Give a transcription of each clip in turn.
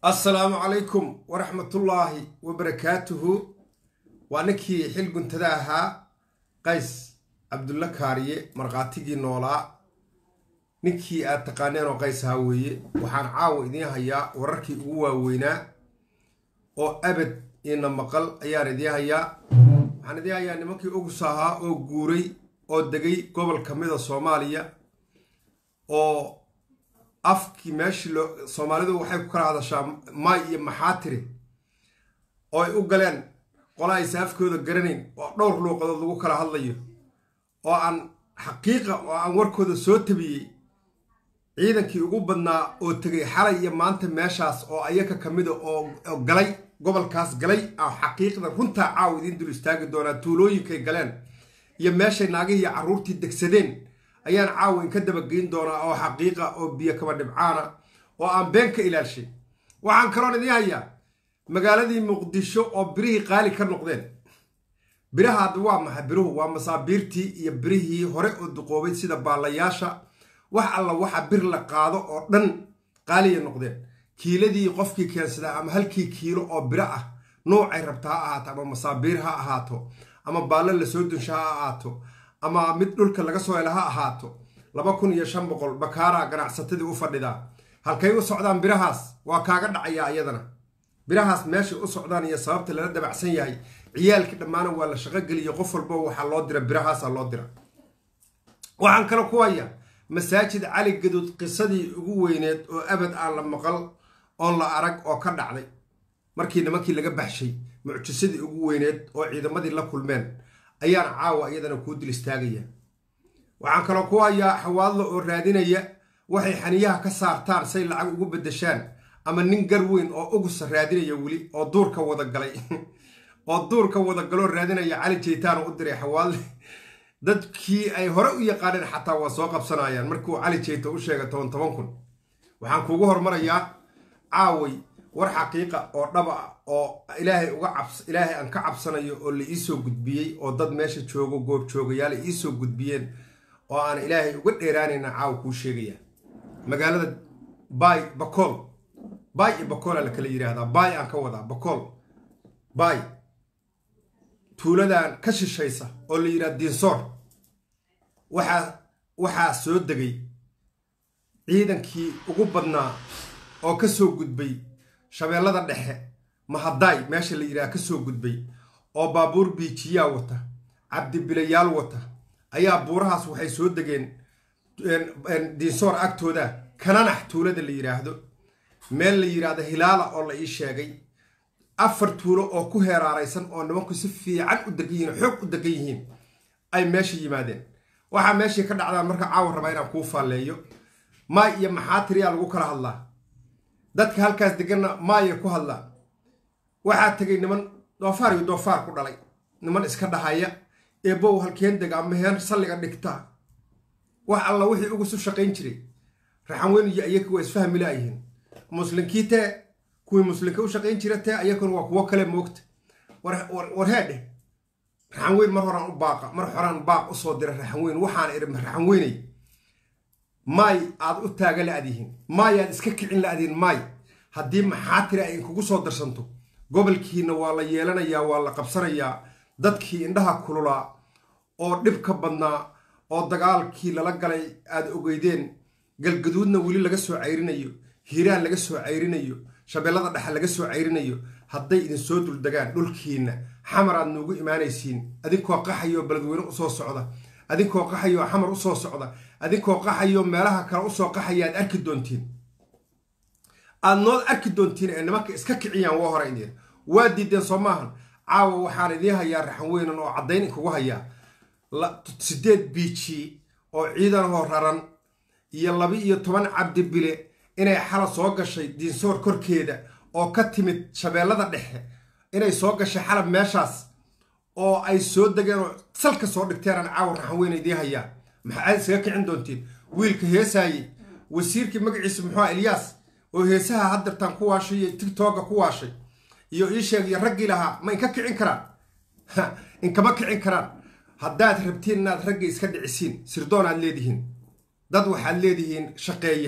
assalaamu calaykum waraxmatullaahi wabarakaatuhu waa ninkii xil guntada ahaa qays cabdulla kaariye markhaatigii noolaa ninkii aad taqaaneenoo qays ahaa weeye waxaan caawa idiin hayaa wararkii ugu waaweynaa oo abad iina maqal ayaan idiin hayaa waxaan idiin hayaa nimankii ogus ahaa oo guuray oo degay gobol ka mida soomaaliya oo afkii meeshii loo soomaalidu waxay ku kala hadashaa maay iyo maxaatiri oo ay u galeen qola aysa afkooda garanayn oo dhowr luuqadood lagu kala hadlayo oo aan xaqiiqa oo aan warkooda soo tabiyey ciidankii ugu badnaa oo tegay xalay iyo maanta meeshaas oo ayaka ka mida oo galay gobolkaas galay oo xaqiiqda runtaa caaw idiin dul istaagi doonaa tuulooyinkay galeen iyo meeshay naagihii iyo carruurtii degsadeen ayaan caawa inka dabageyn doonaa oo xaqiiqa oo biyo kaba dhibcaana oo aan been ka ilaalshay waxaan kaloon idiin hayaa magaaladii muqdisho oo birihii qaali ka noqdeen biraha hadda waa maxay biruhu waa masaabiirtii iyo birihii hore oo duqoobay sida baalayaasha wax alla waxa bir la qaado oo dhan qaaliyay noqdeen kiiladii qofkii keensadaa ama halkii kiilo oo biro ah noocay rabta ha ahaato ama masaabiir ha ahaato ama baallo lasoo dunsha ha ahaato ama mid dhulka laga soo hela ha ahaato laba kun iyo shan boqol bakaaraa ganacsatadii u fadhidaa halkay u socdaan birahaas waa kaaga dhacayaa iyadana birahaas meeshay u socdaan iyo sababta lala dabacsan yahay ciyaalkii dhammaana waa la shaqogeliya qof walba waxaa loo dira birahaasaa loo dira waxaan kale ku hayaa masaajid cali gaduud qisadii ugu weyneed oo abad aan la maqal oon la arag oo ka dhacday markii nimankii laga baxshay mucjisadii ugu weyneed oo ciidamadii la kulmeen ayaan caawa iyadana kuu dil istaagaya waxaan kaloo ku hayaa xawaadlo oo raadinaya waxay xaniyaha ka saartaan say lacag ugu beddeshaan ama nin gar weyn oo ugusa raadinaya weli oo duurka wadagalay oo duurka wadagaloo raadinaya cali jeytaano u diray xawaadle dadkii ay hore u yaqaaneen xataa waa soo qabsanayaan markuu cali jeyto u sheegay toban toban kun waxaan kuugu hormarayaa caaway war xaqiiqa oo dhaba ah oo ilaahay uga cabs ilaahay aan ka cabsanayo oo la iisoo gudbiyey oo dad meesha joogo goob joogayaal ay iisoo gudbiyeen oo aan ilaahay uga dheeraanayna caawa kuu sheegaya magaalada baay bakool baay iyo bakoola la kala yidhaahdaa baay aan ka wadaa bakool baay tuuladan ka shishaysa oo la yidhaha diinsoor waxaa waxaa soo degay ciidankii ugu badnaa oo ka soo gudbay shabeellada dhexe mahadaay meesha la yidhaha ka soo gudbay oo baabuur biijiyaa wata cabdibilayaal wata ayaa buurahaas waxay soo degeen diinsoor agtooda kananax tuulada la yidhaahdo meel la yidhaahdo hilaala oo la ii sheegay afar tuulo oo ku heeraaraysan oo nimanku si fiican u degan yihiin xoog u degan yihiin ay meesha yimaadeen waxaa meeshii ka dhacdaan marka caawa rabaa inaan kuu faalleeyo maay iyo maxaatiriyaa lagu kala hadlaa dadka halkaas deganna maaya ku hadlaan waxaa tegay niman doofaar iyo doofaar ku dhalay niman iska dhahaya eebow halkeen dega ama heen salliga dhigta wax alla wixii ugusu shaqayn jiray raxan weyn iyo ayaka waa isfahmi laayihiin muslinkii tee kuwii muslinka u shaqayn jira tee ayakuna waa kuwo kale moogta war heedheh raxan weyn mar horaan u baaqa mar horaan baaq usoo dira raxan weyn waxaan idhi raxan weynay maay aad u taaga la-dihiin maay aad iska kicin la-dihiin maay haddii maxaatiri ay inkugu soo darsanto gobolkiina waa la yeelanayaa waa la qabsanayaa dadkii indhaha kululaa oo dhibka badnaa oo dagaalkii lala galay aad ogeydeen galgaduudna weli laga soo cayrinayo hiiraan laga soo cayrinayo shabeellada dhexe laga soo cayrinayo hadday idinsoo duldegaan dhulkiinna xamar aad nuugu imaanaysiin adinkoo qaxayoo beledweyne usoo socda adinkoo qaxayoo xamar usoo socda adinkoo qaxayoo meelaha kale usoo qaxaya aad arki doontiin aad nood arki doontiin ee nimanka iska kiciyaan waa hore idin waa diideen soo maahan caawa waxaan idiin hayaa raxan weynan oo caddayn inkugu hayaa siddeed biiji oo ciidanahoo raran iyo laba iyo toban cabdi bile inay xala soo gashay diinsoor korkeeda oo ka timid shabeellada dhexe inay soo gashay xalab meeshaas oo ay soo degeen oo salka soo dhigteen aan caawa raxan weyn idiin hayaa maxaad isaga kicin doontiin wiilka heesaaye wasiirkii magaciisa muxuu ah ilyaas oo heesaha haddartaan ku waashay iyo tigtooga ku waashay iyo ii sheeg iyo raggii lahaa ma inka kicin karaan inkama kicin karaan haddaad rabtiin inaad ragga iska dhicisiin sirdoon aad leedihiin dad waxaad leedihiin shaqeeya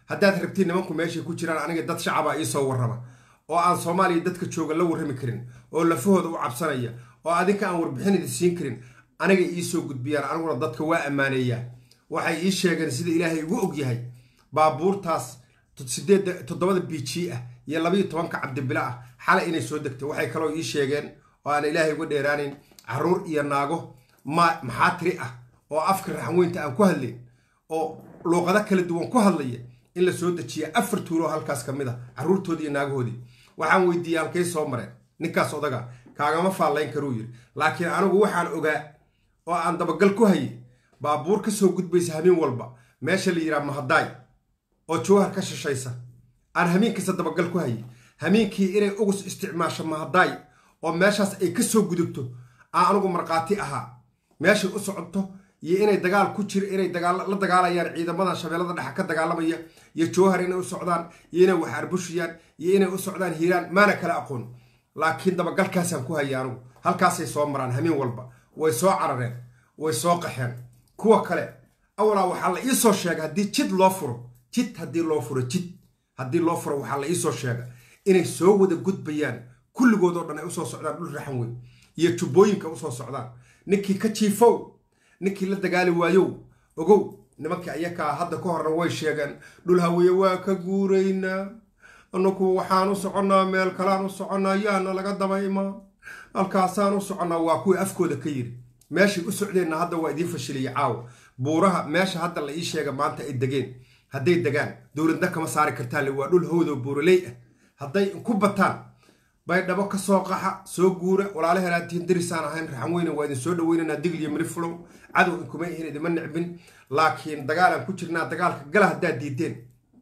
haddaad rabtiin nimanku meeshay ku jiraan aniga dad shacaba iisoo warrama oo aan soomaaliya dadka jooga la warrami karin oo lafahooda u cabsanaya oo adinka aan warbixinida siin karin aniga iisoo gudbiyaan aniguna dadka waa ammaaneeyaa waxay ii sheegeen sida ilaahay igu og yahay baabuurtaas sideed toddobada b g ah iyo labayo tobanka cabdibila ah xalay inay soo degtay waxay kaloo ii sheegeen oo aan ilaahay uga dheeraanayn caruur iyo naago ma maxaa tiri ah oo afka raxanweynta aan ku hadlayn oo luuqado kala duwan ku hadlaya in la soo dejiya afar tuuloo halkaas ka mid a carruurtoodii iyo naagahoodii waxaan weydiiyey halkay soo mareen ninkaas odaga kaagama faallayn karuu yiri laakiin anigu waxaan ogaa oo aan dabagal ku hayay baabuur ka soo gudbaysa habeen walba meesha la yidhaha mahadaay oo jawhar ka shishaysa aan hamiin kasta dabagal ku hayay hamiinkii inay ugus isticmaasho mahadaay oo meeshaas ay ka soo gudubto aan anigu markhaati ahaa meeshay u socoto iyo inay dagaal ku jir inay la dagaalayaan ciidamadan shabeellada dhexe ka dagaalamaya iyo jawhar inay u socdaan iyo inay wax arbushiyaan iyo inay u socdaan hiiraan maana kala aqoon laakiin dabagalkaasaan ku hayay anigu halkaasay soo maraan hamiin walba way soo carareen way soo qaxeen kuwa kale awalaa waxaa la iisoo sheega haddii jid loo furo jid haddii loo furo jid haddii loo furo waxaa la iisoo sheega inay soo wada gudbayaan kulligood oo dhan ay usoo socdaan dhul raxan weyn iyo jubbooyinka usoo socdaan ninkii ka jiifow ninkii la dagaali waayow ogow nimankii ayakaa hadda ka horna way sheegeen dhul haweeye waa ka guuraynaa anaku waxaan u soconnaa meel kalaan u soconnaa yaana laga daba imaa halkaasaan u soconnaa waa kuwii afkooda ka yiri meeshay u socdeenna hadda waa idiin fashilaya caawa buuraha meesha hadda la ii sheega maanta ay degeen hadday degaan dowladna kama saari kartaan waa dhul howdoo buuraley ah hadday ku bataan baydhabo ka soo qaxa soo guura walaalaheelaatiin darisaan ahayn raxan weyne waa idin soo dhaweynaynaa digliyo miriflow cadow inkuma ihin idima nicbin laakiin dagaalaan ku jirnaa dagaalka gala haddaad diideen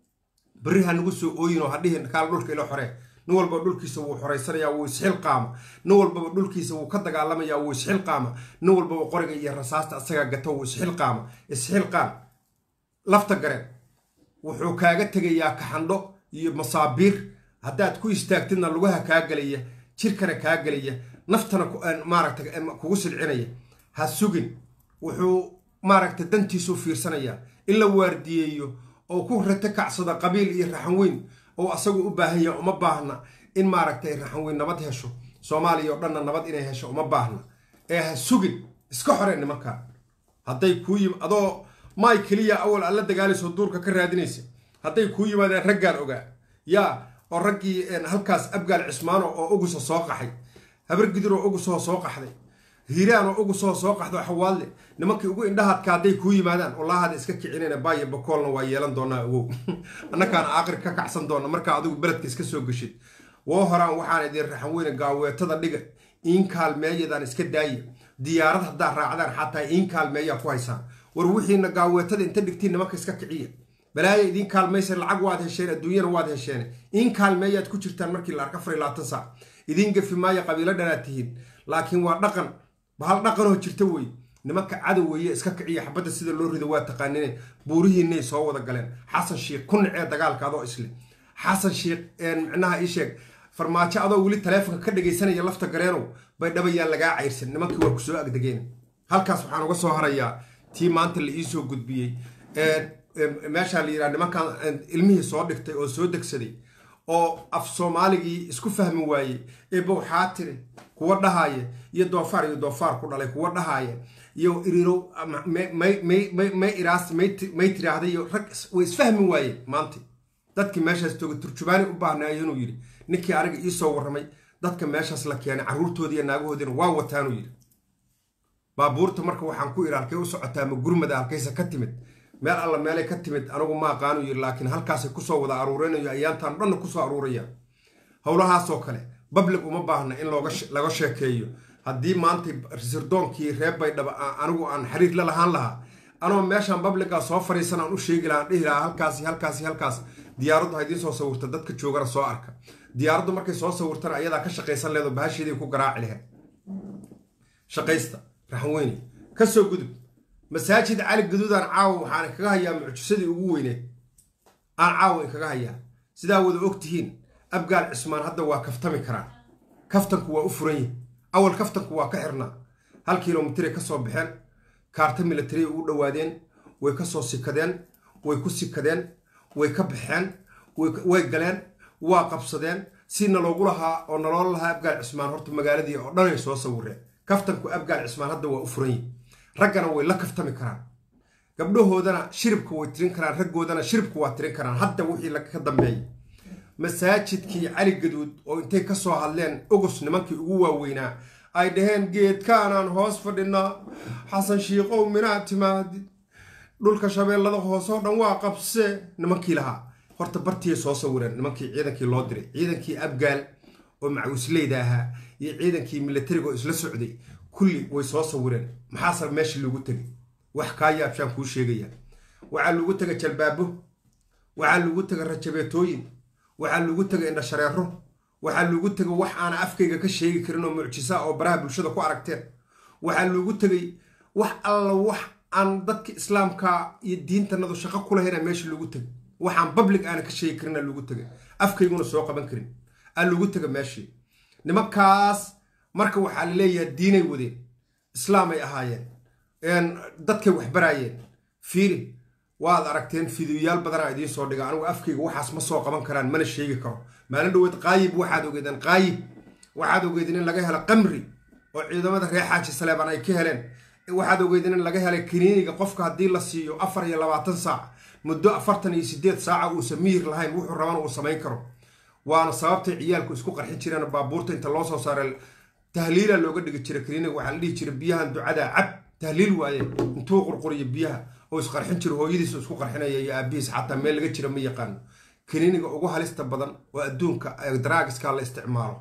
berri ha nagu soo ooyinoo hadhihin kaal dhulka ilo xoree nin walbaba dhulkiisa wuu xoraysanayaa wuu isxilqaama nin walbaba dhulkiisa wuu ka dagaalamayaa wuu isxilqaama nin walbaba qoriga iyo rasaasta asagaa gato wuu isxilqaama isxilqaan lafta gareen wuxuu kaaga tegayaa kaxandho iyo masaabiir haddaad ku istaagtidna lugaha kaa gelaya jirkana kaa gelaya naftana maaragta kugu silcinaya ha sugin wuxuu maaragta dantiisuu fiirsanayaa in la waardiyeeyo oo ku rata kacsado qabiil iyo raxan weyn oo asagu u baahan yaha uma baahna in maaragtay raxan weyn nabad hesho soomaaliya oo dhanna nabad inay hesho uma baahna ee ha sugin iska xoreen nimankaa hadday kuu yim adoo maay keliya awal aad la dagaalayso duurka ka raadinaysa hadday kuu yimaadeen raggaan ogaa yaa oo raggii halkaas abgaal cismaano oo ugusa soo qaxay habargidir oo ugusoo soo qaxday hiiraan oo ugusoo soo qaxdo xawaadle nimankii ugu indhahaadka hadday kuu yimaadaan wallahada iska kicinayna baayo bakoolna waa yeelan doonaa ogow annakaan aaqir ka kacsan doona markaa adigu beledka iska soo geshid woo horaan waxaan idin raxan weyne gaaweetada dhiga iin kaalmeeyadaan iska daaya diyaarad haddaad raacdaan xataa iin kaalmeeyaa ku haysaan war wixiina gaaweetada inta dhigtiin nimanka iska kiciya balaaya idiin kaalmaysa lacag waad hesheen adduunyana waad hesheen in kaalmeeyaad ku jirtaan markii la arka afar iyo labaatan saac idiin gafi maayo qabiilo dhanaad tihiin laakiin waa dhaqan bahal dhaqanoo jirta wey nimanka cadow weeye iska kiciya xabadda sida loo rido waa taqaanine buurihiinay soo wada galeen xasan shiikh ku nacee dagaalka adoo isle xasan shiikh micnaha ii sheeg farmaajo adoo weli taleefonka ka dhagaysanaya lafta gareenow baydhaba yaa lagaa cayrsan nimankii waa kusoo agdegeen halkaas waxaan uga soo harayaa tii maanta la iisoo gudbiyey meeshaa la yidhaha nimankan ilmihii soo dhigtay oo soo degsaday oo af soomaaligii isku fahmi waayey ee bowxaatiri kuwa dhahaaya iyo doofaar iyo doofaar ku dhalay kuwa dhahaaya iyo irirow may iraas may tiraahday iyo rag way isfahmi waayeen maanta dadkii meeshaas jooga turjubaani u baahnaayo inuu yidhi ninkii aniga iisoo warramay dadka meeshaas la keenay carruurtoodii iyo naagahoodiina waa wataanuu yidhi baabuurta marka waxaan ku idhi halkay u socotaa ma gurmada halkaysa ka timid meel alla meelay ka timid anigu ma aqaanu yiri laakiin halkaasay kusoo wada aruurinayo ayaantaan dhanna kusoo aruuraya howlahaasoo kale bablig uma baahna in laga sheekeeyo haddii maanta sirdoonkii reer baydhaba anigu aan xiriir la lahaan lahaa anoo meeshaan babligaa soo fariisan aan u sheegi lahaan dhihi lahaa halkaasi halkaasi halkaas diyaaraddu ha idiin soo sawirta dadka joogana soo arka diyaaraddu markay soo sawirtana ayadaa ka shaqaysan leedo bahasheedii ku garaaci laheed shaqaysta raxanweyne ka soo gudub masaajid cali gaduudaan caawa waxaan kaga hayaa mucjisadii ugu weyneed aan caawa inkaga hayaa sidaa wada og tihiin abgaal cismaan hadda waa kaftami karaan kaftanku waa u furan yihi awal kaftanku waa ka xirnaa hal kilomitray ka soo baxeen kaarta milatariya ugu dhowaadeen way ka soo sikadeen way ku sikadeen way ka baxeen way galeen waa qabsadeen si naloogu lahaa oo naloo lahaa abgaal cismaan horta magaaladii oo dhanay soo sawireen kaftanku abgaal cismaan hadda waa u furan yihin raggana way la kaftami karaan gabdhahoodana shiribka way tirin karaan raggoodana shiribka waa tirin karaan hadda wixii ka dambeeyay masaajidkii cali gaduud oo intay ka soo hadleen ogus nimankii ugu waaweynaa ay dhaheen geedkaanaan hoos fadhinaa xasan shiikow minaa timaadid dhulka shabeellada hoosoo dhan waa qabsee nimankii lahaa horta bartiay soo sawireen nimankii ciidankii loo diray ciidankii abgaal oo macawisleyda ahaa iyo ciidankii milatariga oo isla socday kulli way soo sawireen maxaase meeshii lagu tegay wax kaa yaabshaan kuu sheegaya waxaa lagu tegay jalbaabo waxaa lagu tegay rajabeetooyin waxaa lagu tegay indhashareero waxaa lagu tegay wax aana afkayga ka sheegi karin oo mucjisa oo baraha bulshada ku aragteen waxaa lagu tegay wax alla wax aan dadka islaamka iyo diintanadu shaqo kulahayna meesha lagu tegay waxaan public aana ka sheegi karina lagu tegay afkayguna soo qaban karin aa lagu tega meeshii nimankaas marka waxaa la leeyahay diinay wadeen islaamay ahaayeen dadkay waxbaraayeen fiiri waad aragteen fidiyoyaal badanaa idiin soo dhiga anigu afkayga waxaas ma soo qaban karaan mana sheegi karo maalin dhaweed qaayib waxaad ogeedeen qaayib waxaad ogeedeen in laga helo qamri oo ciidamada reer xaaji saleebaan ay ka heleen waxaad ogeedeen in laga helay kaniiniga qofka haddii la siiyo afar iyo labaatan saac muddo afartan iyo sideed saaca uusan miyir lahayn wuxuu rabana uu samayn karo waana sababtay ciyaalku isku qarxin jireen baabuurta inta loo soo saaray tahliila looga dhigi jiray kaniiniga waxaa la dhihi jiray biyahan ducada cab tahliil waaye intuu qurquriyo biyaha oo isqarxin jiro hooyadiis isku qarxinaya iyo aabihiis xataa meel laga jira ma yaqaano kaniiniga ugu halista badan oo adduunka daraagiska la isticmaalo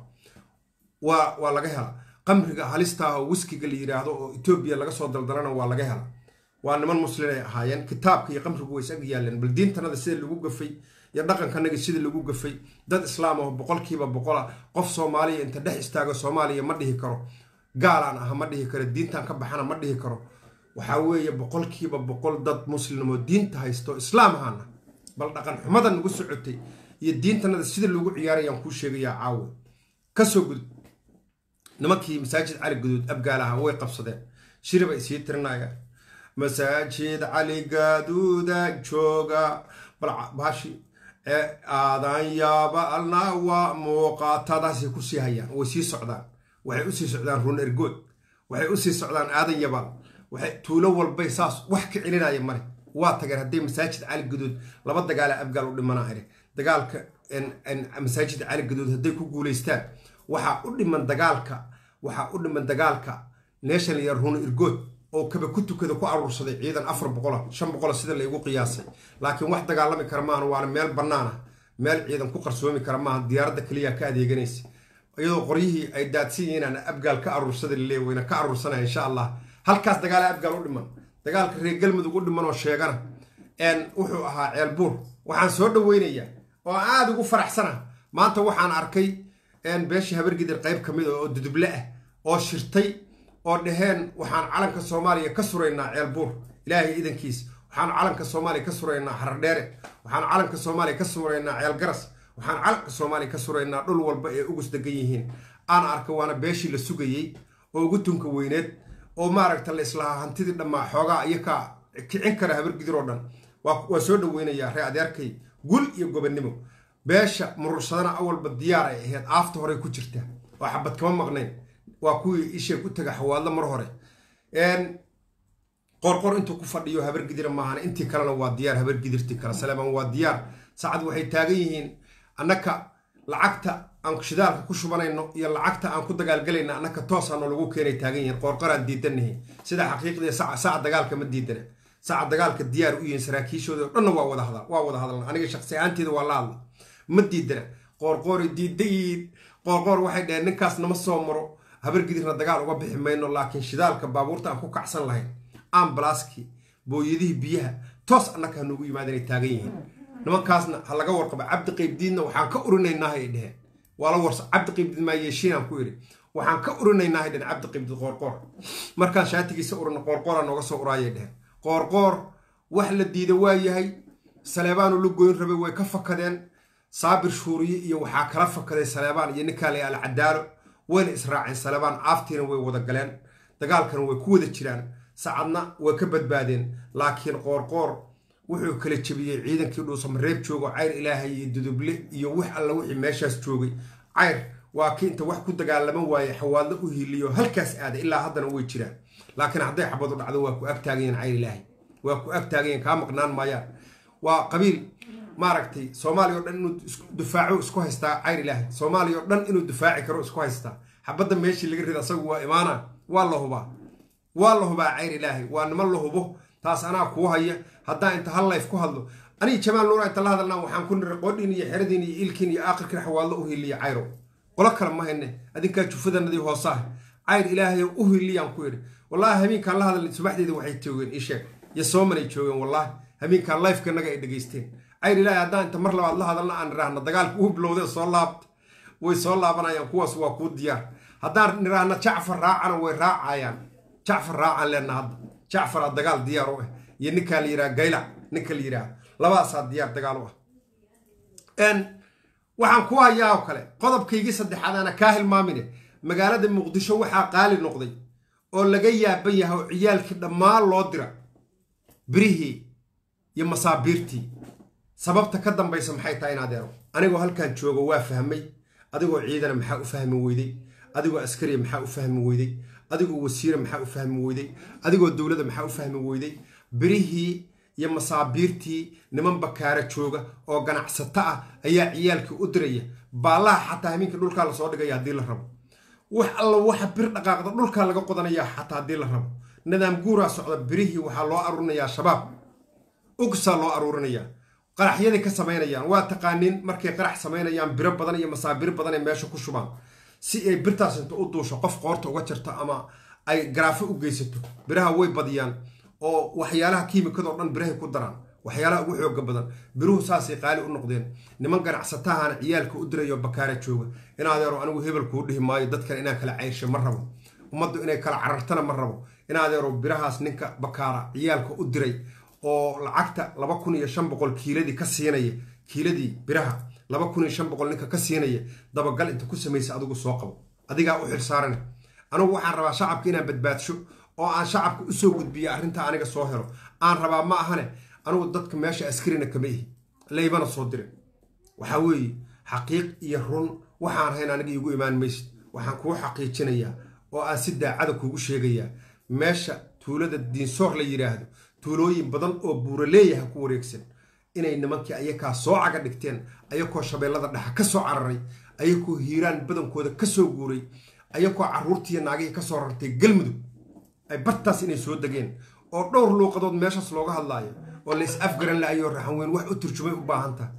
waa waa laga hela qamriga halista ah oo wiskiga la yidhaahdo oo etoobiya laga soo daldalana waa laga hela waa niman muslin ay ahaayeen kitaabka iyo qamrigu way isag yaaleen bal diintanada sida lagu gafay iyo dhaqankanaga sida lagu gafay dad islaam oo boqolkiiba boqola qof soomaaliya inta dhex istaago soomaaliya ma dhihi karo gaalaan ah ma dhihi karo diintan ka baxana ma dhihi karo waxaa weeye boqolkiiba boqol dad muslimoo diinta haysto islaam ahaana bal dhaqan xumada nagu socotay iyo diintanada sida loogu ciyaarayaan kuu sheegayaa caawe kasoo gudub nimankii masaajid cali guduud abgaalaha way qabsadeen shiribay sii tirinayaan masaajid cali gaduuda jooga balbahashi aadan yaaba alna waa muuqaatadaasay kusii hayaan way sii socdaan waxay usii socdaan run ergood waxay usii socdaan aadan yabaal waxay tuulo walbay saas wax ka celinaya male waa tageen hadday masaajid cali guduud laba dagaala abgaal u dhimanaa iri dagaalka masaajid cali guduud hadday ku guulaystaan waxaa u dhiman dagaalka waxaa u dhiman dagaalka neeshan ya run ergood oo kaba ku tukada ku aruursaday ciidan afar boqola shan boqola sida laygu qiyaasay laakiin wax dagaalami kara maahan waana meel bannaan ah meel ciidan ku qarsoomi kara maaha diyaaradda keliya ka adeeganaysa iyadoo qoryihii ay daadsan yihiin aan abgaal ka aruursada laleey wayna ka aruursanaya insha allah halkaas dagaala abgaal u dhiman dagaalka reer galmudug u dhiman oo sheegana wuxuu ahaa ceelbuur waxaan soo dhaweynayaa oo aada ugu faraxsana maanta waxaan arkay beeshii habargidir qayb ka mid oo duduble ah oo shirtay oo dhaheen waxaan calanka soomaaliya ka suraynaa ceelbuur ilaahay idankiis waxaan calanka soomaaliya ka suraynaa xardheere waxaan calanka soomaaliya ka suraynaa ceelgaras waxaan calanka soomaaliya ka suraynaa dhul walba ee ugus degan yihiin aan arka waana beeshii la sugayey oo ugu tunka weyneed oo maaragta la islahaa hantidii dhammaa xoogaa iyakaa kicin kara habargidir oo dhan waa soo dhaweynayaa ree adeerkay gul iyo gobonnimo beesha murursadana awalba diyaar ay ahayd aafta horey ku jirta oo xabad kama maqnayn waa kuwii isheeg u taga xawaadlo mar hore qorqor intuu ku fadhiyo habargidira maahan intii kalena waa diyaar habargidirtii kale saleeman waa diyaar saacad waxay taagan yihiin annaka lacagta aan shidaalka ku shubanayno iyo lacagta aan ku dagaalgalayna annaka toosaanoo lagu keenay taagan yihiin qoorqoraan diidanahay sida xaqiiqdii saca dagaalka ma diidana saca dagaalka diyaar u yihiin saraakiishooda o dhanna waa wada hadal waa wada hadalna aniga shaqsi ahaanteeda waa la hadla ma diidana qoorqoori diidayiin qoorqoor waxay dhaheen ninkaas nama soo maro habargidirna dagaal uga bixi mayno laakiin shidaalka baabuurta aan ku kacsan lahayn ambalaskii booyadihii biyaha toos annaka hanuugu yimaada inay taagan yihiin nimankaasna ha laga warqaba cabdi qaybdiidna waxaan ka urinaynaaha ay dheheen waa la warsa cabdi qaybdiid maa yeeshiinaan ku idhi waxaan ka urinaynaahay dheheen cabdi qaybdiid qoorqoor markaan shaatigiisa urina qoorqoora nooga soo uraayay dheheen qoorqoor wax la diida waa yahay saleebaanu la goyn rabay way ka fakadeen saabir shuuriye iyo waxaa kala fakaday saleebaan iyo ninkaa la alcadaalo wayna israaceen saleebaan aaftiina way wada galeen dagaalkana way ku wada jiraan sacadna way ka badbaadeen laakiin qoorqoor wuxuu kala jebiyey ciidankii dhuusamareeb joogo cayr ilaahay iyo duduble iyo wax alla wixii meeshaas joogay cayr waa kii inta wax ku dagaalaman waaye xawaadlo u hiiliyo halkaas aaday ilaa haddana way jiraan laakiin hadday xabadu dhacdo waa ku agtaagayeen cayr ilaahay waa ku agtaagayeen kaa maqnaan maayaan waa qabiil maaragtay soomaaliya o dhan inuu dufaaco isku haystaa cayr ilaahay soomaaliya oo dhan inuu dufaaci karo isku haystaa xabadda meeshii laga rida asagu waa imaana waa la hubaa waa la hubaa cayr ilaahay waa niman la hubo taas anaa kuu haya haddaan inta hal layf ku hadlo aniga jamaal nuura inta la hadalnaan waxaan ku niri qoodhiin iyo xeradiin iyo ilkiin iyo aakhirkiin xawaallo u hiliya cayro qolo kale ma hayne adinkaa jufadanadii hoosaah cayr ilaahay u hiliyaan ku idhi wallaahi hamiinkaan la hadalnay subaxdeeda waxay joogeen ii sheeg iyo soomanay joogeen wallaahi hamiinkaan lifeka naga ay dhegaysteen cayr ilaahay haddaan inta mar labaad la hadalna aan niraahna dagaalka uu bilowdee soo laabta way soo laabanayaan kuwaas waa kuu diyaar haddaan niraahna jacfar raacana way raacayaan jacfar raacaan leenna hadda jacfaraa dagaal diyaar u ah iyo ninkaa la yidhaha gaylac ninka la yidhaha labadaasaa diyaar dagaal u ah waxaan ku hayaa oo kale qodobkaygii saddexaad aana kaa hilmaamine magaalada muqdisho waxaa qaali noqday oo laga yaaban yahay oo ciyaalkii dhammaan loo dira birihii iyo masaabiirtii sababta ka dambaysa maxay tahay in adeero anigoo halkan joogo waa fahmay adigoo ciidana maxaa u fahmi weyday adigoo askariya maxaa u fahmi weyday adigoo wasiira maxaa u fahmi weyday adigoo dowladda maxaa u fahmi weyday birihii iyo masaabiirtii niman bakaara jooga oo ganacsato ah ayaa ciyaalkii u diraya baallaha xataa hamiinka dhulkaa lasoo dhigaya haddii la rabo wax alla waxa bir dhaqaaqda dhulkaa laga qodanaya xataa haddii la rabo nidaam guuraa socda birihii waxaa loo aruurinayaa shabaab ugsaa loo aruurinayaa qaraxyaday ka samaynayaan waa taqaaniin markay qarax samaynayaan biro badan iyo masaabiir badan ay meesha ku shubaan si ay birtaas inta u duusho qof qoorta uga jirto ama ay garaafo u geysato biraha way badiyaan oo waxyaalaha kiimikadoo dhan birahay ku daraan waxyaalaha ugu xooga badan biruhu saasay qaali u noqdeen niman ganacsatahana ciyaalka u dirayo bakaara jooga in adeero anigu hebel kuu dhihi maayo dadkan inaan kala cayrsho ma rabo ummaddu inay kala carartana ma rabo in adeero birahaas ninka bakaara ciyaalka u diray oo lacagta laba kun iyo shan boqol kiiladii ka siinaya kiiladii biraha laba kun iyo shan boqol ninka ka siinaya dabagal inta ku samaysa adigu soo qabo adigaa u xilsaarane anigu waxaan rabaa shacabka inaan badbaadsho oo aan shacabka usoo gudbiyo arrintaa aniga soo helo aan rabaa ma ahane anigu dadka meesha askarina kama ihi laybana soo dirin waxaa weeye xaqiiq iyo run waxaan hayn aniga iigu imaan maysid waxaan kuu xaqiijinayaa oo aan si daacada kuugu sheegayaa meesha tuulada diinsoor la yidhaahdo tuulooyin badan oo buuraleeyaha ku wareegsan inay nimankii ayakaa soo caga dhigteen ayakoo shabeellada dhexa ka soo cararay ayakoo hiiraan badankooda ka soo guuray ayakoo carruurtiiyo naagihii ka soo rartay galmudug ay bartaas inay soo degeen oo dhowr luuqadood meeshaas looga hadlaayo oo la is afgaran la-ayoo raxan weyn wax u turjumay u baahan taha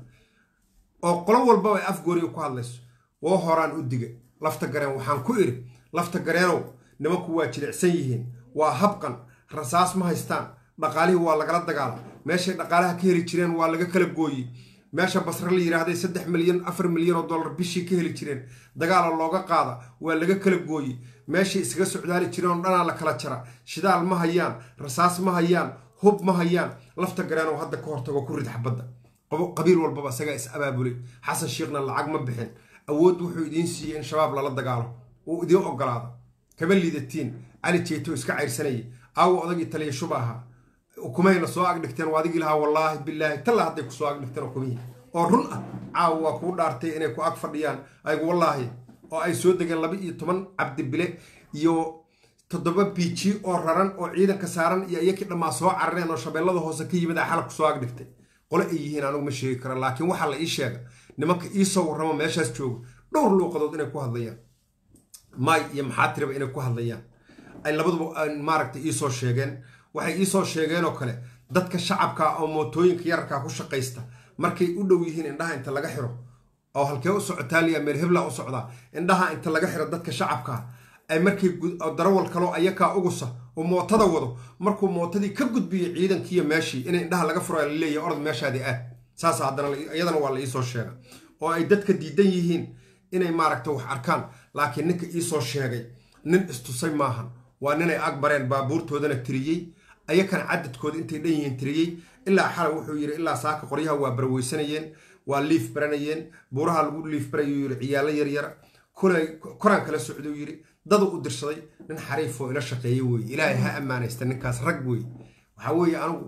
oo qolo walbaba ay afgooriga ku hadlayso woo horaan u diga lafta gareen waxaan ku idhi lafta gareenow nimanku waa jilicsan yihiin waa habqan rasaas ma haystaan dhaqaalihii waa lagala dagaala meeshay dhaqaalaha ka heli jireen waa laga kala gooyey meesha basre la yidhaahday saddex milyan afar milyan oo dollar bishii ka heli jireen dagaala looga qaada waa laga kala gooyey meeshay isaga socdaali jireen oo dhanaa la kala jara shidaal ma hayaan rasaas ma hayaan hub ma hayaan lafta gareenow hadda ka hortago ku rid xabadda qabiil walbaba isagaa is abaabulay xasan sheekhna lacag ma bixin awood wuxuu idiin siiyey in shabaab lala dagaalo uu idiin ogolaado kama liidatiin cali jeeto iska cayrsanayay aawo odagii taliya shuba ahaa ukumayna soo agdhigteen waa adigii lahaa wallaahi bilaahi talla hadday kusoo agdhigteen ukumihii oo run ah caawa waa kuu dhaartay inay ku ag fadhiyaan aygu wallaahi oo ay soo degeen laba iyo toban cabdibile iyo toddoba biiji oo raran oo ciidanka saaran iyo iyakii dhammaa soo carareen oo shabeellada hoose ka yimid a xalab kusoo agdhigtay qole ay yihiin anigu ma sheegi kara laakiin waxaa la ii sheega nimanka iisoo warramo meeshaas jooga dhowr luuqadood inay ku hadlayaan maay iyo maxaatiraba inay ku hadlayaan ay labaduba maaragtay iisoo sheegeen waxay iisoo sheegeen oo kale dadka shacabka oo mootooyinka yararkaa ku shaqaysta markay u dhow yihiin indhaha inta laga xiro oo halkee u socotaaliya meel hebla u socdaa indhaha inta laga xiro dadka shacabkaa ay markay darawal kaloo ayakaa ugusa oo mootada wado markuu mootadii ka gudbiyo ciidankiiyo meeshii in indhaha laga furo laleeyahy orod meeshaadii aad saas haddana iyadana waa la iisoo sheega oo ay dadka diidan yihiin inay maaragta wax arkaan laakiin ninka iisoo sheegay nin istusay maahan waa ninay agbareen baabuurtoodana tiriyey ayakan cadadkooda intay dhan yihiin tiriyey ilaa xala wuxuu yidhi ilaa saaka qoryaha waa baraweysanayeen waa liif baranayeen buuraha lagu liif barayuu yidhi ciyaalo yaryar koraan kala socduu yidhi dadu u dirsaday nin xariifoo ila shaqeeye weye ilaahay ha ammaanaysta ninkaas rag wey waxaa weeye anigu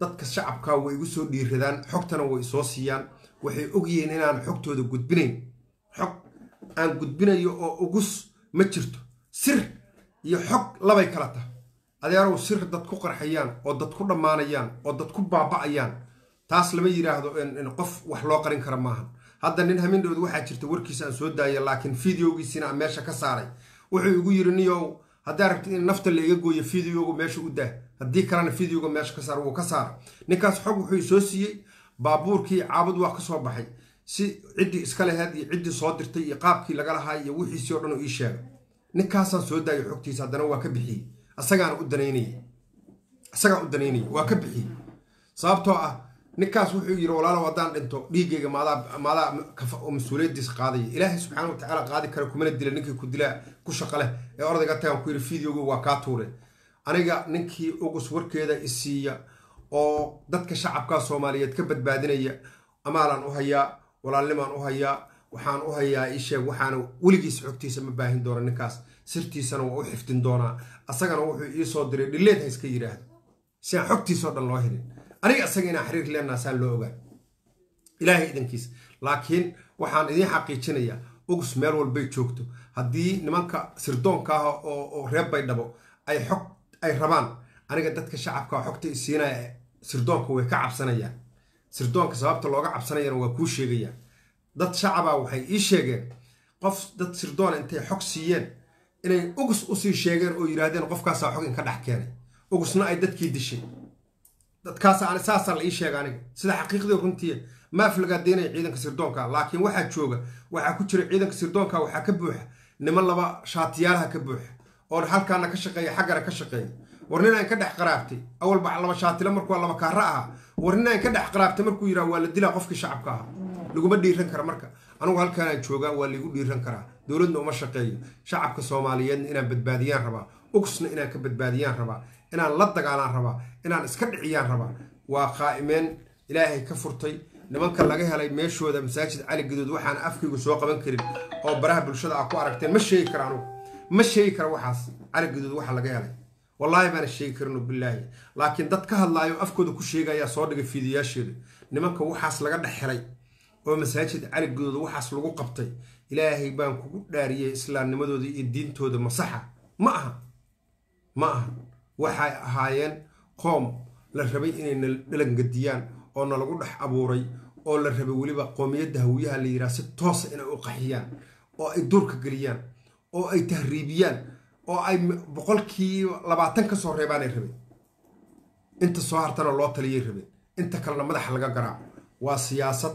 dadka shacabka way igu soo dhiiradaan xogtana way isoo siiyaan waxay ogyihiin inaan xogtooda gudbinayn xog aan gudbinayo oo ugus ma jirto sir iyo xog labay kala tahay adeerow sir dad ku qarxayaan oo dad ku dhammaanayaan oo dad ku baaba'ayaan taas lama yidhaahdo qof wax loo qarin kara maahan hadda nin hamindhowd waxaa jirta warkiisa aan soo daaya laakiin fideogiisina aan meesha ka saaray wuxuu igu yidhi niyow haddaa rabtid in nafta la iga gooyo fideoga meesha u daa haddii kalena fideoga meesha ka saar wuu ka saara ninkaas xog wuxuu soo siiyey baabuurkii caabud waa ka soo baxay si ciddii iska laheyd iyo ciddii soo dirtay iyo qaabkii laga lahaa iyo wixiisii o dhan uu ii sheegay ninkaasaan soo daayay xogtiisa haddana waa ka bixiyey asagaan u danaynayay isagaan u danaynayay waa ka bixiyey sababtoo ah ninkaas wuxuu yidhi walaalow haddaan dhinto dhiiggayga maadaa maadaa mas-uuliyaddiisa qaadaya ilaahay subxaana wa tacaala qaadi kara kumana dila ninkii ku dilaa ku shaqa leh ee ordayga tagaan ku yidhi fideoga waa kaa tuure aniga ninkii ugus warkeeda isiiya oo dadka shacabka soomaaliyeed ka badbaadinaya amaalaan u hayaa walaalnimaan u hayaa waxaan u hayaa isheeg waxaana weligiis xogtiisa ma baahin doona ninkaas sirtiisana waa u xifdin doonaa asagana wuxuu iisoo diray dhileed ha iska yidhaahdo si aan xogtiisao dhan loo helin aniga isaga inaan xiriir leenaha saa loo ogaa ilaahay idankiisa laakiin waxaan idiin xaqiijinayaa ugus meel walbay joogto haddii nimanka sirdoonka ah oo reer baydhabo ay xog ay rabaan aniga dadka shacabka xogta isiinaya sirdoonka way ka cabsanayaan sirdoonka sababta looga cabsanayana waa kuu sheegayaan dad shacaba waxay ii sheegeen qof dad sirdoona intay xog siiyeen inay ugus usii sheegeen oo yidhaahdeen qofkaasaa xog inka dhex keenay ugusna ay dadkii dishay dadkaas saasaa la ii sheega aniga sida xaqiiqdii runtii maaf lagaa deynaya ciidanka sirdoonka laakiin waxaa jooga waxaa ku jira ciidanka sirdoonka waxaa ka buuxa niman laba shaatiyaalaha ka buuxa oo halkaana ka shaqeeya xaggana ka shaqeeya war nin aan ka dhex qaraabtay awalba laba shaatilo markuu laba kaara ahaa war nin aan ka dhex qaraabtay markuu yidhaha waa la dilaa qofkii shacabka ahaa laguma dhiiran kara marka anigu halkaanaan joogaa waa laigu dhiiran karaa dowladna uma shaqeeyo shacabka soomaaliyeedna inaan badbaadiyaan rabaa ugsna inaan ka badbaadiyaan rabaa inaan la dagaalaan rabaa inaan iska dhiciyaan rabaa waa qaa'imeen ilaahay ka furtay nimanka laga helay meeshooda masaajid cali gaduud waxaan afkaygu soo qaban karin oo baraha bulshada ah ku aragteen ma sheegi kara anugu ma sheegi kara waxaas cali gaduud waxa laga helay wallaahi baana sheegi karin oo bilaahi laakiin dad ka hadlaayo afkooda ku sheegayaa soo dhigay fiidiyaasheeda nimanka waxaas laga dhex helay oo masaajid cali gaduud waxaas lagu qabtay ilaahay baan kugu dhaariyey islaamnimadooda iyo diintooda masaxa ma aha ma aha waxay ahaayeen qoom la rabay inayna dhalangadiyaan oo na lagu dhex abuuray oo la rabay weliba qoomiyadda hawiyaha la yidhaha si toosa inay u qaxiyaan oo ay duurka geliyaan oo ay tahriibiyaan oo ay boqolkii labaatan ka soo reebaanay rabeen inta soo hartana loo taliyay rabeen inta kalena madaxa laga garaaco waa siyaasad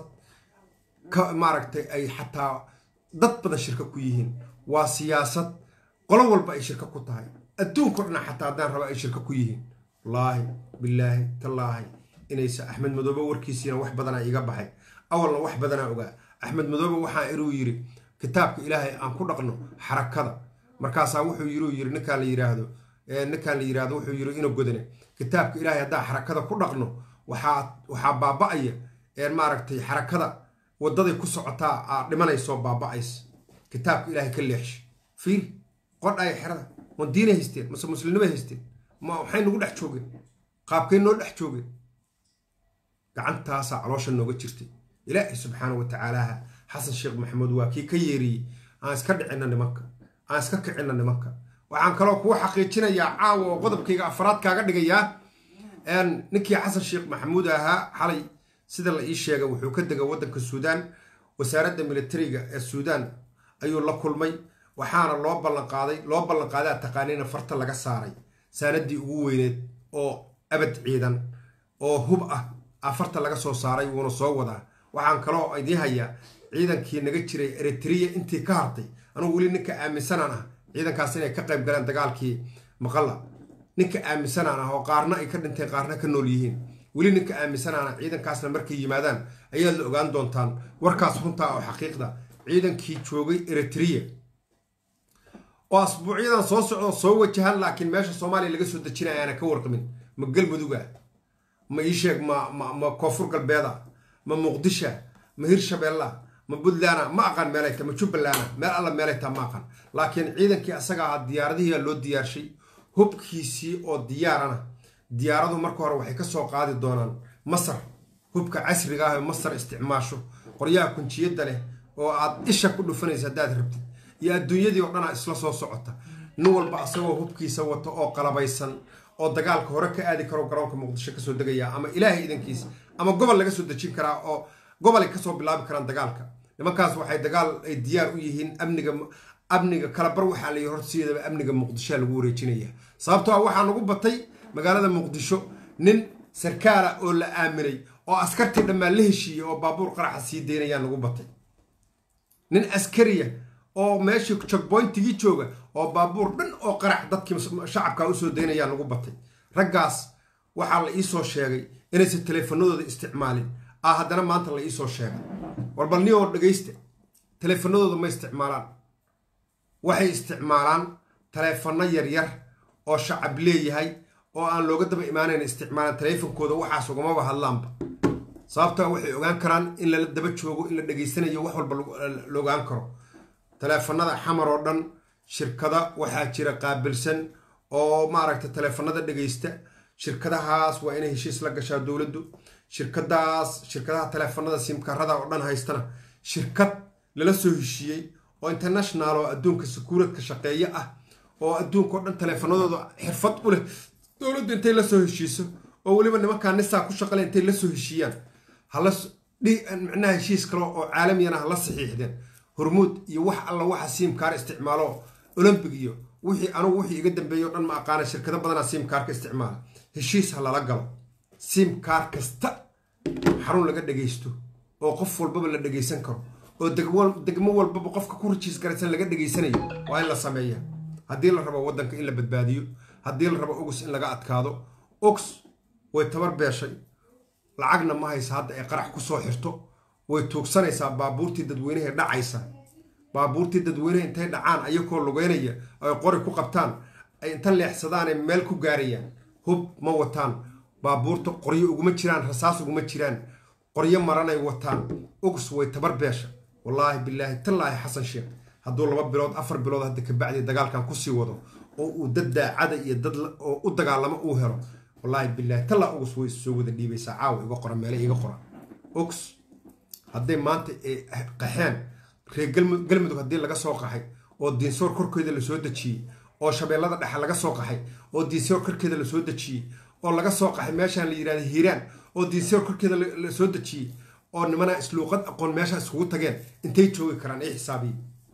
ka maaragtay ay xataa dad badan shirka ku yihiin waa siyaasad qolo walba ay shirka ku tahay adduunka o dhan xataa haddaan raba ay shirka ku yihiin wallaahi bilaahi tallaahi inaysa axmed madoobe warkiisiina wax badanaa iiga baxay awalna wax badanaa ogaa axmed madoobe waxaa inuu yidhi kitaabka ilaahay aan ku dhaqno xarakada markaasaa wuxuu yiruu yiri ninkaan la yiraahdo ninkaan la yiraahdo wuxuu yiri inuu godane kitaabka ilaahay haddaa xarakada ku dhaqno waxaa waxaa baaba'aya maaragtay xarakada wadaday ku socotaa aa dhimanaysoo baaba'ays kitaabka ilaahay ka leexsha fiil qodhaya xerada ma diinay haysteen mase muslimnimay haysteen ma waxay nagu dhex joogeen qaabkay noo dhex joogeen gacantaasaa caloosha nooga jirtay ilaahay subxaana wa tacaalaha xasan sheekh maxamuud waa kii ka yeeriyey aan iska dhicinna nimanka aan iska kicinna nimanka waxaan kaloo kuu xaqiijinayaa caawa oo qodobkayga afraad kaaga dhigayaa ninkii xasan sheekh maxamuud ahaa xalay sida la ii sheegay wuxuu ka degay waddanka suudaan wasaaradda militariga ee suudaan ayuu la kulmay waxaana loo ballanqaaday loo ballanqaadaa taqaaniina farta laga saaray saanadii ugu weyneed oo abad ciidan oo hub ah afarta laga soo saaray wuuna soo wadaa waxaan kaloo idiin hayaa ciidankii naga jiray eritrea intii ka hartay anugu weli ninka aaminsanaan ah ciidankaas inay ka qayb galeen dagaalkii maqalla ninka aaminsanaan ah oo qaarna ay ka dhinteen qaarna ka nool yihiin weli ninka aaminsanaan ah ciidankaasna markay yimaadaan ayaad la ogaan doontaan warkaas runtaa oo xaqiiqda ciidankii joogay eritrea oo asbuucyadan soo socdo soo wajahan laakiin meesha soomaaliya laga soo dejinaya aana ka warqamin ma galmuduga ma ii sheeg ma ma koonfur galbeeda ma muqdisha ma hirshabeella ma puntland ma aqaan meelay ta ma jubbaland meel alla meelay taa ma aqaan laakiin ciidankii asaga ahaa diyaaradihiia loo diyaarshay hubkiisii oo diyaarana diyaaradu marka hore waxay ka soo qaadi doonaan masar hubka casriga ah ee masar isticmaasho qoryaha kunjiyadda leh oo aad isha ku dhufanaysa haddaad rabtid iyo adduunyadii oo dhanaa isla soo socota nin walba asagoo hubkiisa wato oo qalabaysan oo dagaalka hore ka aadi karo garoonka muqdisho kasoo degaya ama ilaahay idankiisa ama gobol laga soo dejin karaa oo gobolay kasoo bilaabi karaan dagaalka nimankaas waxay dagaal ay diyaar u yihiin amniga amniga kalabar waxaa la horsiiyadaba amniga muqdishoa lagu wareejinaya sababtoo ah waxaa nagu batay magaalada muqdisho nin sarkaala oo la aaminay oo askartii dhammaan la heshiiyey oo baabuur qaraxa sii deynayaa nagu batay nin askariya oo meeshii jogboyntigii jooga oo baabuur dhan oo qarax dadkii shacabka usoo daynayaa nagu batay raggaas waxaa la iisoo sheegay inaysan teleefanadooda isticmaalin ah haddana maanta la iisoo sheegay warbal ni oo dhegaysta teleefanadooda ma isticmaalaan waxay isticmaalaan taleefano yaryar oo shacab leeyahay oo aan looga daba imaanayn isticmaalaan taleefankooda waxaas ugamaba hadlaanba sababtaa waxay ogaan karaan in lala daba joogo in la dhegaysanayo wax walba la ogaan karo taleefanada xamar oo dhan shirkada waxaa jira qaabilsan oo maaragta taleefanada dhegaysta shirkadahaas waa inay heshiis la gashaa dowladdu shirkadaas shirkadaha taleefanada simkarada oo dhan haystana shirkad lala soo heshiiyey oo international oo adduunka sakuuradka shaqeeye ah oo adduunka o dhan taleefanadooda xirfad u leh dowladdu intay la soo heshiiso oo weliba nimankaa nisaa ku shaqale intay la soo heshiiyaan hala micnaha heshiis kale oo caalamiyana hala saxiixdeen hormuud iyo wax alla waxa siimkaar isticmaalo olombic iyo wixii anugu wixii iga dambeeya o dhan ma aqaana shirkado badanaa siimkaarka isticmaala heshiis ha lala galo siimkaar kasta xarun laga dhagaysto oo qof walbaba la dhagaysan karo oo degmo walbaba qofka ku rajiis garaysan laga dhageysanayo waa in la sameeya haddii la rabo waddanka in la badbaadiyo haddii la rabo ogus in laga adkaado ogs way tabar beeshay lacagna ma haysa hadda ay qarax ku soo xirto way tuugsanaysaa baabuurtii dadweynehe dhacaysa baabuurtii dadweynehe intay dhacaan ayakoo lugeynaya ay qori ku qabtaan ay inta leexsadaanay meel ku gaarayaan hub ma wataan baabuurta qoryo uguma jiraan rasaas uguma jiraan qoryo maranay wataan ogs way tabar beesha wallaahi bilaahi tallaahi xasan sheekh hadduu laba bilood afar bilood hadda kabacdi dagaalkan kusii wado oo uu dad daacada iyo dad oo u dagaalamo uu helo wallaahi bilaahi tallaa ogs way soo wada dhiibaysaa caawa iga qora meele iga qora ogs hadday maanta ay qaxeen reer galmudug haddii laga soo qaxay oo diinsoor korkeeda lasoo dejiyey oo shabeellada dhexe laga soo qaxay oo diinsoor korkeeda lasoo dejiyey oo laga soo qaxay meeshaan la yidhahda hiiraan oo diinsoor korkeeda lasoo dejiyey oo nimanaa isluuqad aqoon meesha iskugu tageen intay joogi karaan ay xisaabiye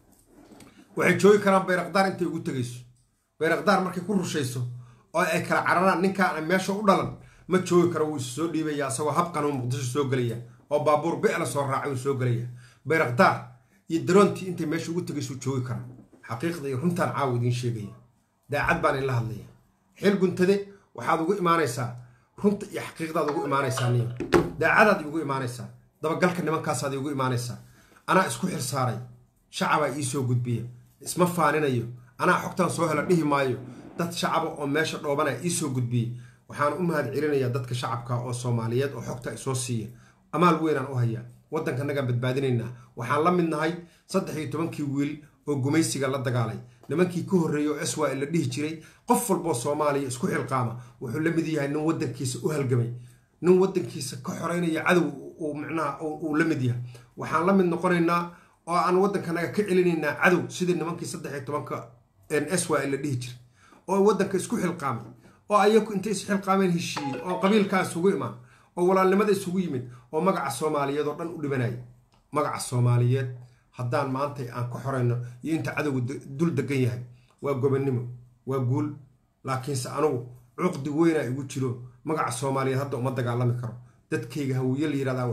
waxay joogi karaan bayraqdaar intay ugu tegayso bayraqdaar markay ku rushayso oo ay kala cararaan ninkaan meesha u dhalan ma joogi karo wuu isu soo dhiibaya asagoo habqanuu muqdisho soo gelaya oo baabuur bicla soo raacay uu soo gelaya bayraqdaar iyo daroontii intay meesha ugu tegaysuu joogi karaa xaqiiqda iyo runtaan caawa idiin sheegaya daacad baan inla hadlaya xil guntade waxaad ugu imaanaysaa runta iyo xaqiiqdaad ugu imaanaysaa niyo daacadaad igu imaanaysaa dabagalka nimankaasaad igu imaanaysaa anaa isku xir saaray shacabaa ii soo gudbiya isma faaninayo anaa xogtaan soo hela dhihi maayo dad shacaba oo meesha dhoobanaya ii soo gudbiyey waxaan u mahad celinayaa dadka shacabka oo soomaaliyeed oo xogta isoo siiya amaal weynaan u hayaa waddankanagaan badbaadinaynaa waxaan la mid nahay saddex iyo tobankii wiil oo gumaysiga la dagaalay nimankii ka horreeyey oo eswa la dhihi jiray qof walboo soomaaliya isku xilqaama wuxuu la mid yahay nin waddankiisa u halgamay nin waddankiisa ka xoreynaya cadow uu micnaha uu la mid yahay waxaan la mid noqonaynaa oo aan waddankanaga ka celinaynaa cadow sidii nimankii saddex iyo tobanka eswa la dhihi jiray oo waddanka isku xilqaamay oo ayaku intay isxilqaameen heshiiyey oo qabiilkaa isugu imaan oo walaalnimada isugu yimid oo magaca soomaaliyeed oo dhan u dhibanaya magaca soomaaliyeed haddaan maantay aan ka xorayno iyo inta cadowga dul degan yahay waa gobonnimo waa guul laakiinse anugu cuqdi weynaa igu jiro magaca soomaaliyeed hadda uma dagaalami karo dadkayga hawiye la yirahdaa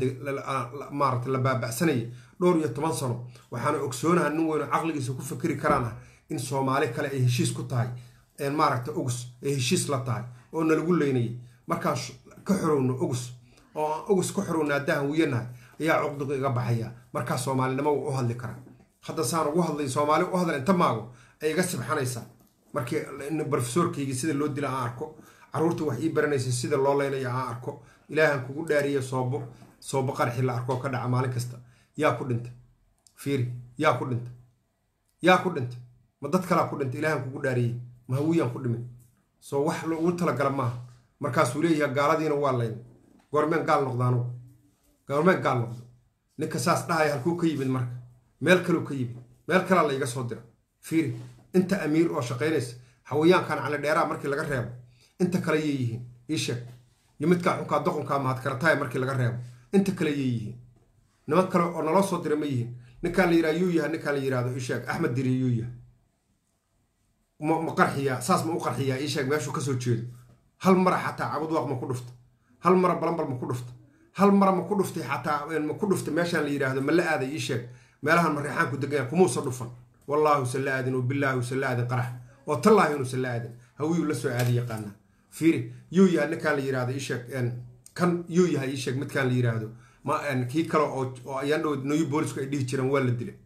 waxaa maarata la baaba'sanaya dhowr iyo toban sano waxaana ogsoonaha nin weyno caqligiisa ku fikri karaan ah in soomaali kale ay heshiis ku tahay maaragta ogus ay heshiis la tahay oo nalagu leynayay markaan ka xorowno ogus oo aan ogus ka xorowno haddaan hawiyanahay ayaa cuqdiga iga baxaya markaa soomaalinimo waa u hadli karaa hadda saan ugu hadlay soomaali u hadla inta maago ay iga sibxanaysaa markii brofesorkaygii sida loo dila aan arko caruurta wax ii baranaysa sida loo leynaya aan arko ilaahan kugu dhaariya soobo soobo qarxi la arkoo ka dhaca maalin kasta yaa ku dhintay fiiri yaa ku dhintay yaa ku dhintay ma dad kalaa ku dhintay ilaahan kugu dhaariyey ma hawiyaan ku dhimin soo wax loogu talagala maaha markaasuu leeyahay gaaladiina waa layn goormeen gaal noqdo anugu goormeen gaal noqdo ninka saas dhahaya halkuu ka yimid marka meel kaleu ka yimid meel kalaa la iga soo dira fiiri inta amiir oo shaqaynaysa xawayaankan cali dheeraa markii laga reebo inta kale yay yihiin ii sheeg iyo midkaa xunkaa doqonkaa mahadkarataaya markii laga reebo inta kale yay yihiin niman kale oo naloo soo dira ma yihiin ninkaan la yidhaha yuu yahay ninkaan la yidhahdo ii sheeg axmed diri yuu yahay ma ma qarxiyaa saas ma u qarxiyaa ii sheeg meeshuu kasoo jeedo hal mara xataa cabudwaaq ma ku dhufta hal mara balambal ma ku dhufta hal mara ma ku dhuftay xataa ma ku dhufta meeshaan la yidhaahdo ma la aaday ii sheeg meelahan mareexaanku deganya kumuusa dhufan wallaahi usan la aadin wabillaahi usan la aadin qarax oo tallaahi inuusan la aadin hawiyuu la soo aadi yaqaana fiiri yuu yahay ninkaan la yidhahdo ii sheeg kan yuu yahay ii sheeg midkaan la yidhaahdo ma kii kale oo oo ayaan dhow new boolisku ay dhihi jireen waa la dilay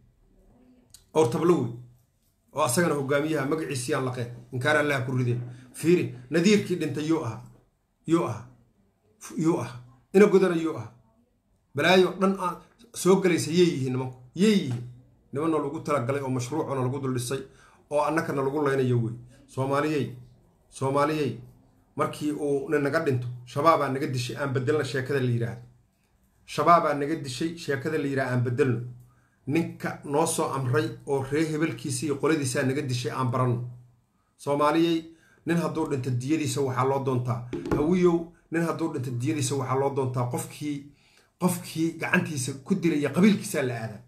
ortablo wey oo asagana hogaamiyaha magaciisiyaan laqeen inkaar allaha ku rideen fiiri nadiirkii dhintay yuu aha yuu aha yuu aha ina godana yuu aha balaayo dhan aan soo galaysa yey yihiin nimanku yey yihiin nimanna lagu talagalay oo mashruucona lagu dul dhisay oo annakana lagu laynayo wey soomaaliyey soomaaliyey markii uu nin naga dhinto shabaabaa naga dishay aan bedelna sheekada la yidhaahdo shabaabaa naga dishay sheekada la yidhaha aan bedelno ninka noo soo amray oo ree hebelkiisa iyo qoladiisaa naga dishay aan baranno soomaaliyey nin hadduu dhinto diyadiisa waxaa loo doontaa hawiyow nin hadduu dhinto diyadiisa waxaa loo doontaa qofkii qofkii gacantiisa ku dilaya qabiilkiisaa la aadaa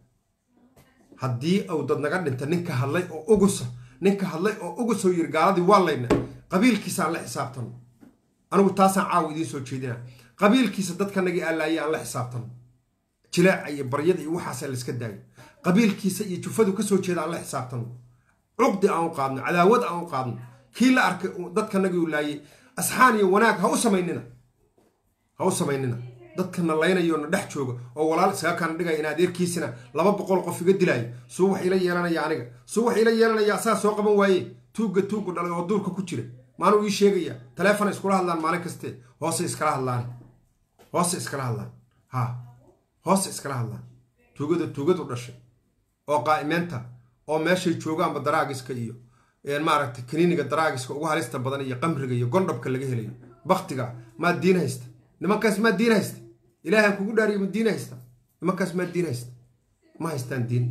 haddii uu dad naga dhinta ninka hadlay oo ugusa ninka hadlay oo ugusoo yiri gaaladii waa layna qabiilkiisaan la xisaabtano anigu taasaan caawa idiin soo jeedina qabiilkiisa dadkanagii allaayay aan la xisaabtano jilaaca iyo baryada iyo waxaasaa la iska daayo qabiilkiisa iyo jufadu kasoo jeeda aan la xisaabtano cuqdi aan u qaadno cadaawad aan u qaadno kii la arkay dadkanagii u laayay asxaan iyo wanaag ha u samaynina ha u samaynina dadkana laynayo na dhex jooga oo walaal isaga kana dhigaya in adeerkiisina laba boqol qof iga dilaayo suu wax ila yeelanaya aniga suu wax ila yeelanaya asaa soo qaban waaye tuugga tuuggu dhalay oo duurka ku jira maanuu ii sheegaya taleefona iskula hadlaan maalin kaste hoose iskala hadlaan hoose iskala hadlaan ha hoose iskala hadlaan tuugada tuugadu dhashay oo qaa'imeenta oo meeshay joogaanba daraagiska iyo maaragtay kaniiniga daraagiska ugu halista badan iyo qamriga iyo gondhabka laga helayo baktiga maa diin haysta nimankaas maa diin haysta ilaahan kugu dhaariyo ma diin haysta nimankaas maa diin haysta ma haystaan diin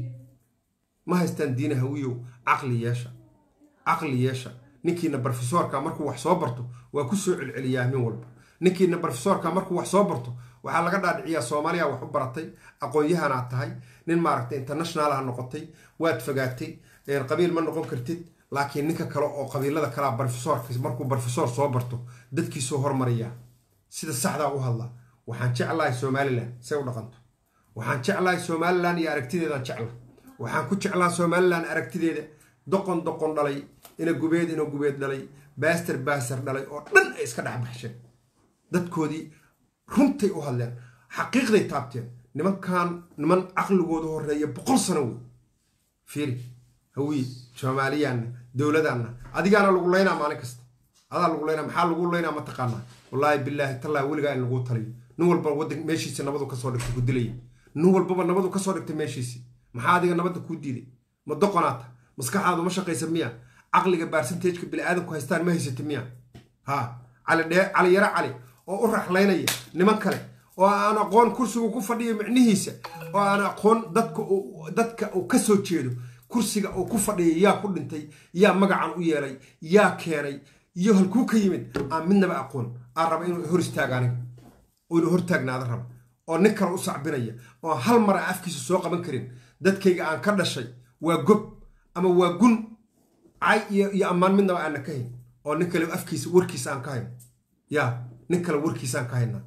ma haystaan diina hawiyow caqli yeesha caqli yeesha ninkiina brofesoorka markuu wax soo barto waa ku soo celceliyaa min walba ninkiina brofesoorka markuu wax soo barto waxaa laga dhaadhiciyaa soomaaliya wax u baratay aqoon-yahanaad tahay nin maaragtay internationalaha noqotay waad fogaatay qabiil ma noqon kartid laakiin ninka kale oo qabiilada kalea brofesoorka markuu brofesor soo barto dadkiisuu hormariyaa sida saxdaa u hadla waxaan jeclahay somalilan say u dhaqanto waxaan jeclahay somalilan iyo aragtideedaan jecla waxaan ku jeclaa somalilan aragtideeda doqon doqon dhalay ina gubeed ina gubeed dhalay baaster baaster dhalay oo dhan ay iska dhex baxsheen dadkoodii runtay u hadleen xaqiiqday taabteen nimankan niman caqligooda horeeya boqol sano wey fiiri hawiye soomaaliyaanna dowladaanna adigaana lagu laynaa maalin kasta adaa lagu laynaa maxaa lagu laynaa ma taqaanaa wallaahi bilaahi tallaahi weligaa in laguu taliyo nin walba wadan meeshiisi nabadu kasoo dhigtay ku dilaya nin walbaba nabadu kasoo dhigtay meeshiisi maxaa adiga nabadda kuu diiday ma doqonaata maskaxaadu ma shaqaysa miya caqliga baarsanteejka biniaadamku haystaan ma haysata miya ha cali dhee cali yaro cali oo u raxlaynaya niman kale oo aan aqoon kursigu ku fadhiyo micnihiisa oo aan aqoon dadka dadka uu ka soo jeedo kursiga uu ku fadhiya yaa ku dhintay yaa magacan u yeelay yaa keenay iyo halkuu ka yimid aan midnaba aqoon aan raba inuu hor istaaga aniga oo inuu hortaagnaada raba oo nin kale u sacbinaya oo hal mar aan afkiisa soo qaban karin dadkayga aan ka dhashay waa gob ama waa gun cay iyo ammaan midnaba aanna ka hayn oo nin kale afkiisa warkiisa aan ka hayn yaa nin kale warkiisa aan ka haynaa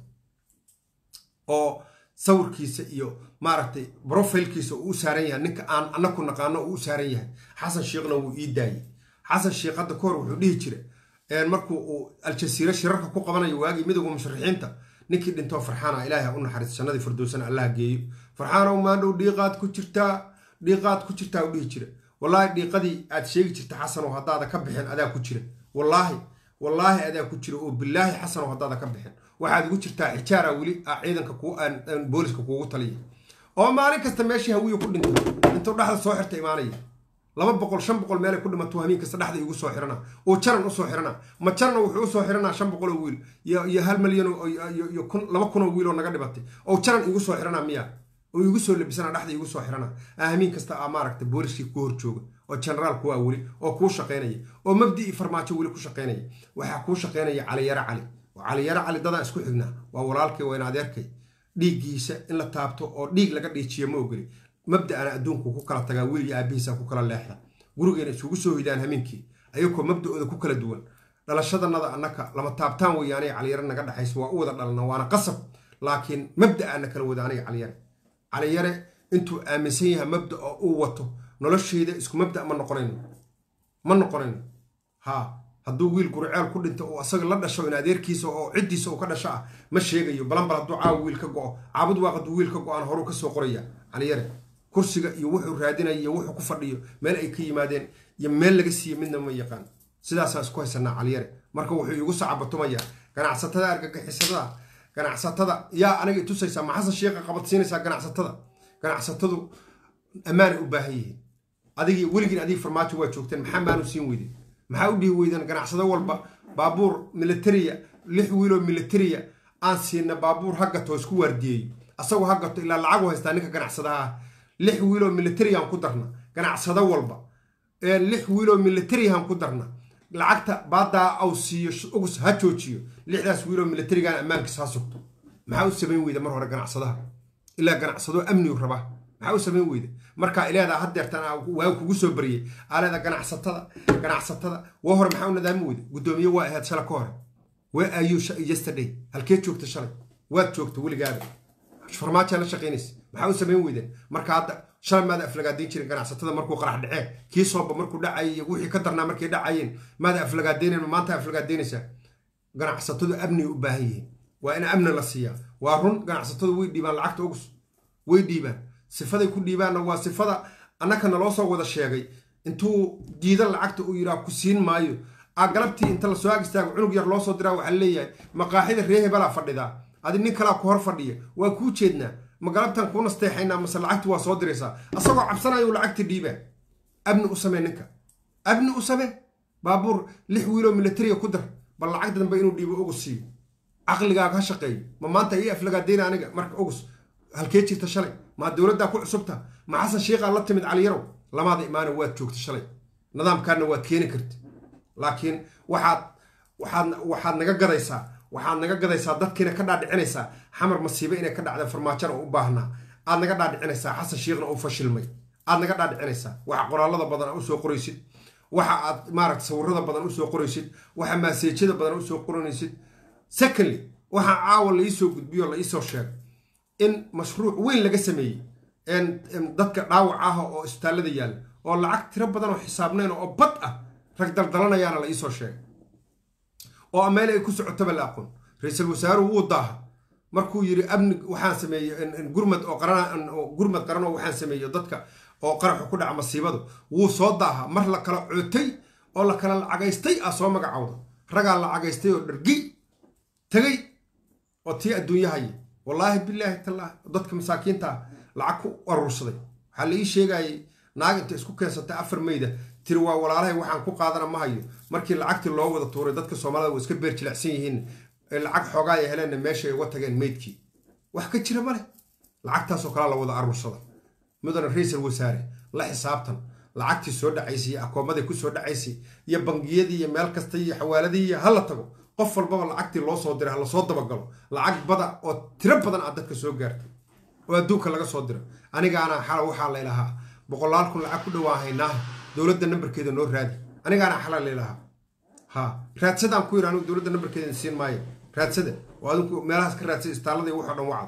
oo sawirkiisa iyo maaragtay brofilkiisa uu u saaran yahay ninka aan anaku naqaano uu u saaran yahay xasan sheekhna wuu ii daayey xasan sheekh hadda kahor wuxuu dhihi jira markuu uu aljasiire shirarka ku qabanayo waagii midowga musharaxiinta ninkii dhintoo farxaana ilaahay u naxariis jannadii firdowsana allah geeyo farxaanow maandhow dhiiqaad ku jirtaa dhiiqaad ku jirtaa u dhihi jira wallaahi dhiiqadii aad sheegi jirta xasanow haddaada ka bixin adaa ku jira wallaahi wallaahi adaa ku jira oo bilaahi xasanow haddaada ka bixin waxaad ugu jirtaa xijaara weli ciidanka booliska kuugu taliya oo maalin kasta meeshii hawiya ku dhinto intuu dhexda soo xirta imaanaya laba boqol shan boqol meelay ku dhimato hamiin kasta dhexda igu soo xirana oo jaran usoo xirana ma jarna wuxuu usoo xiranaa shan boqol oo wiil iyo hal malyan iyo laba kun oo wiil oo naga dhimatay oo jaran igu soo xirana miya oo igu soo labisana dhexda igu soo xirana hamiin kasta a maaragta booliskii ku hor jooga oo generaal kuwaa weli oo kuu shaqaynaya oo mabdii farmaajo weli ku shaqaynaya waxaa kuu shaqaynaya caliyaro cali oo caliyaro cali dadaa isku xignaa waa walaalkay waa in adeerkay dhiiggiisa in la taabto oo dhiig laga dhiijiyo ma ogoli mabda'ana adduunku ku kala tagaa wiil iyo aabihiisa ku kala leexda gurigeena isugu soo hidaan hamiinkii ayagoo mabda'ooda ku kala duwan dhalashadanada annaka lama taabtaan weeye aniga caliyare naga dhexaysa waa u wada dhalna waana qasab laakiin mabda'aana kala wada aniga caliyare caliyare intuu aaminsan yahay mabda oo uu wato nolosheyda isku mabda ma noqonayno ma noqonayno haa hadduu wiil guriceel ku dhinto oo asaga la dhasho in adeerkiisa oo ciddiisa uu ka dhasho ah ma sheegayo balanbal hadduu caawa wiil ka go'o caabud waaq hadduu wiil ka go-aan horuu ka soo qoraya caliyare kursiga iyo wuxuu raadinaya iyo wuxuu ku fadhiyo meel ay ka yimaadeen iyo meel laga siiye midna ma yaqaan sidaasaan isku haysanaa caliyare marka wuxuu iigu sacabatumaya ganacsatada argagixisada ganacsatada yaa aniga itusaysaa ma xasan sheekha qabadsiinaysaa ganacsatada ganacsatadu ammaanay u baahan yihiin adigii weligiin adig farmaajo waa joogteen maxaa maanu siin weyden maxaa u dhihi weydeen ganacsado walba baabuur militariya lix wiiloo militariya aan siina baabuur hagato isku waardiyeeyo asagoo hagato ilaa lacagu haystaa ninka ganacsadaha ah lix wiiloo militariyaaan ku darna ganacsado walba lix wiiloo militariyahaan ku darna lacagta baadaa aw siiyo ugus ha joojiyo lixdaas wiiloo militarigaan ammaankiisa ha sugto maxaa u samayn weyda mar hore ganacsadaha ilaa ganacsado amnigu rabaa maxaa u samayn weyda markaa ileedaa hadeertan waa kugu soo bariyey aleeda ganacsatada ganacsatada waa hore maxaa u nadaami weyda guddoomiye waa ahayd shala ka hore wee ayuu yesterday halkee joogta shalay waad joogta weligaada farmaajaa la shaqaynaysa maxaa u samayn weydeen marka hadda shalay maada aflagaadayn jirin ganacsatada markuu qarax dhacee kii sooba markuu dhacayay wixii ka darnaa markay dhacayeen maada aflagaadaynayn maanta aflagaadaynaysaa ganacsatadu amniga u baahan yihiin waa in amni la siiyaa waa run ganacsatadu way dhiibaan lacagta ugus way dhiibaan sifaday ku dhiibaanna waa sifada annaka naloo soo wada sheegay intuu diidan lacagta uu yidhaah ku siin maayo a galabtii inta lasoo ag istaago cunug yar loo soo diraa waxaa leeyahay maqaaxida ree hebelaa fadhidaa adi nin kalaa ku hor fadhiya waa kuu jeednaa ma galabtan kuu nasteexaynaa mase lacagti waa soo diraysaa asagoo cabsanayo lacagta dhiibaa abni u samee ninka abni u samee baabuur lix wiiloo militariya ku dar bal lacag dambe inuu dhiibo ugus siiyo caqligaaga ha shaqeeyo ma maanta ii aflagaadayna aniga marka ugus halkee jirta shalay maa dowladdaa ku cusubta ma xasan sheikhaa la timid caliyarow lamaada imaana waad joogta shalay nidaamkaana waad keeni karta laakiin waxaad waxaad waxaad naga gadaysaa waxaad naga gadaysaa dadkiina ka dhaadhicinaysaa xamar masiibe inay ka dhacda farmaajona u baahnaa aad naga dhaadhicinaysaa xasan shiikhna uu fashilmay aad naga dhaadhicinaysaa waxa qoraalada badan a usoo qoraysid waxa aad maaragta sawirada badan usoo qoraysid waxa maaseejyada badan usoo qoranaysid secondly waxaa caawa la iisoo gudbiyo la iisoo sheegay in mashruuc weyn laga sameeyey dadka dhaawac ah oo isbitaallada yaalla oo lacag tiro badan oo xisaabnayn oo bad ah rag daldalanayaana la iisoo sheegay oo meel ay ku socotaba la aqoon ra-iisul wasaaruhu wuu daaha markuu yidhi amni waxaan sameeyey gurmad oo qaran gurmad qaran oo waxaan sameeyo dadka oo qaraxu ku dhaca masiibadu wuu soo daaha mar la kala cootay oo la kala lacagaystay ah soo magacowda ragaa lacagaystay oo dhargi tegay oo tii adduunyahaya wallaahi bilaahi tallaahi dadka masaakiinta lacag ku aruursaday waxaa la ii sheegayay naag inta isku keensatay afar meyda tiri waa walaalahay waxaan ku qaadana ma hayo markii lacagtii loo wada tuuray dadka soomaalida waa iska beer jilicsan yihiin lacag xoogaa ay heleenna meesha ay uga tageen meydkii wax ka jira maleh lacagtaasoo kalea la wada aruursada mudane ra-iisal wasaare la xisaabtan lacagtii soo dhacaysay iyo akoomaday ku soo dhacaysay iyo bangiyadii iyo meel kasta iyo xawaaladii iyo hala tago qof walbaba lacagtii loo soo diray ha lasoo dabagalo lacag bada oo tiro badan aad dadka soo gaartay oo adduunka laga soo diro anigaana xala waxaa laylahaa boqolaal kun lacag ku dhawaan haynaaha dowladda nambarkeeda noo raadi anigaana xala laylahaa ha raadsadaan ku yidhi anigu dowladda nambarkeeda siin maayo raadsada oo adinku meelahaas ka raadsada istaalada iyo waxoo dhan wacda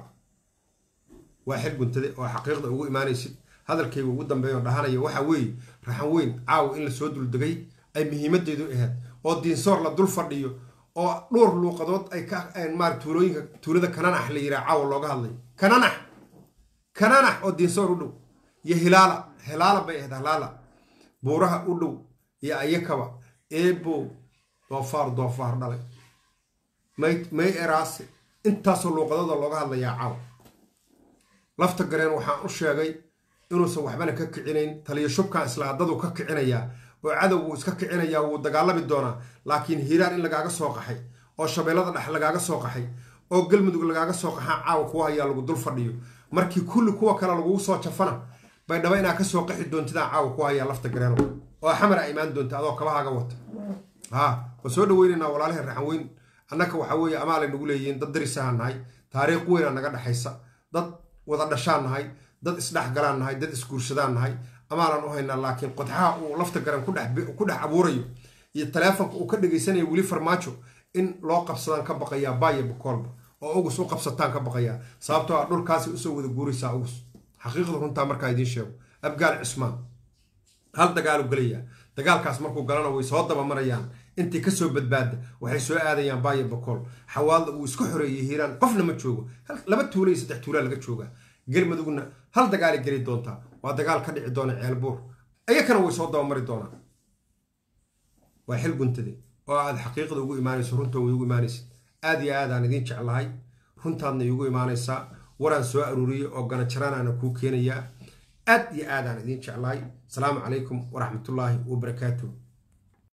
waa xil guntade oo xaqiiqda ugu imaanaysid hadalkayga ugu dambeeyo dhahanaya waxaa weeye raxan weyn caawa in lasoo duldegay ay muhiimadeedu ahayd oo diinsoor la dul fadhiyo oo dhowr luuqadood ay ka maara tuulooyinka tuulada kananax la yiraa caawa looga hadlay kananax kananax oo diinsoor u dhow iyo hilaala hilaala bay ahayd hilaala buuraha u dhow iyo ayakaba eebo doofaar doofaar dhalay may may eraase intaasoo luuqadooda looga hadlayaa caawa lafta gareen waxaan u sheegay inuusan waxbana ka kicinayn taliyo shubkan islaadadu ka kicinayaa oo cadow wuu iska kicinayaa wuu dagaalami doonaa laakiin hiiraan in lagaaga soo qaxay oo shabeellada dhex lagaaga soo qaxay oo galmudug lagaaga soo qaxaa caawa kuwa hayaa lagu dul fadhiyo markii kulli kuwa kale lagugu soo jafana baydhabo inaa kasoo qaxi doontidaa caawa ku hayaa lafta gareeno oo xamar a imaan doonta adoo kabahaaga wata ha waan soo dhaweynaynaa walaalaha raxan weyn annaka waxaa weeye amaalay nagu leeyihiin dad darisaha nahay taariikh weynaa naga dhexaysa dad wada dhashaan nahay dad isdhexgalaan nahay dad isguursadaan nahay amaalaan u haynaa laakiin qodxaha uu lafta garan ku dhex abuurayo iyo taleefonka uu ka dhegaysanayo weli farmaajo in loo qabsadaan ka baqayaa baaya bukoolba oo ugus u qabsataan ka baqayaa sababtoo ah dhulkaasi usoo wada guuraysaa ugus xaqiiqda runtaa markaa idiin sheego abgaal cismaan hal dagaalu gelayaa dagaalkaas markuu galana way soo dabamarayaan intii kasoo badbaada waxay soo aadayaan baaya bakool xawaalda uu isku xoreeyey hiiraan qofna ma joogo laba tuula iyo saddex tuulaa laga joogaa galmudugna hal dagaalay geli doontaa waa dagaal ka dhici doona ceelbuur ayakana way soo dabamari doonaan waa xil guntade oo aad xaqiiqda ugu imaanayso runta way ugu imaanaysid aad iyo aadaan idiin jeclahay runtaadna iigu imaanaysaa waraan soo aruuriyey oo ganajaranaana kuu keenayaa aad iyo aadaan idiin jeclahay asalaamu calaykum waraxmatullaahi wabarakaatuh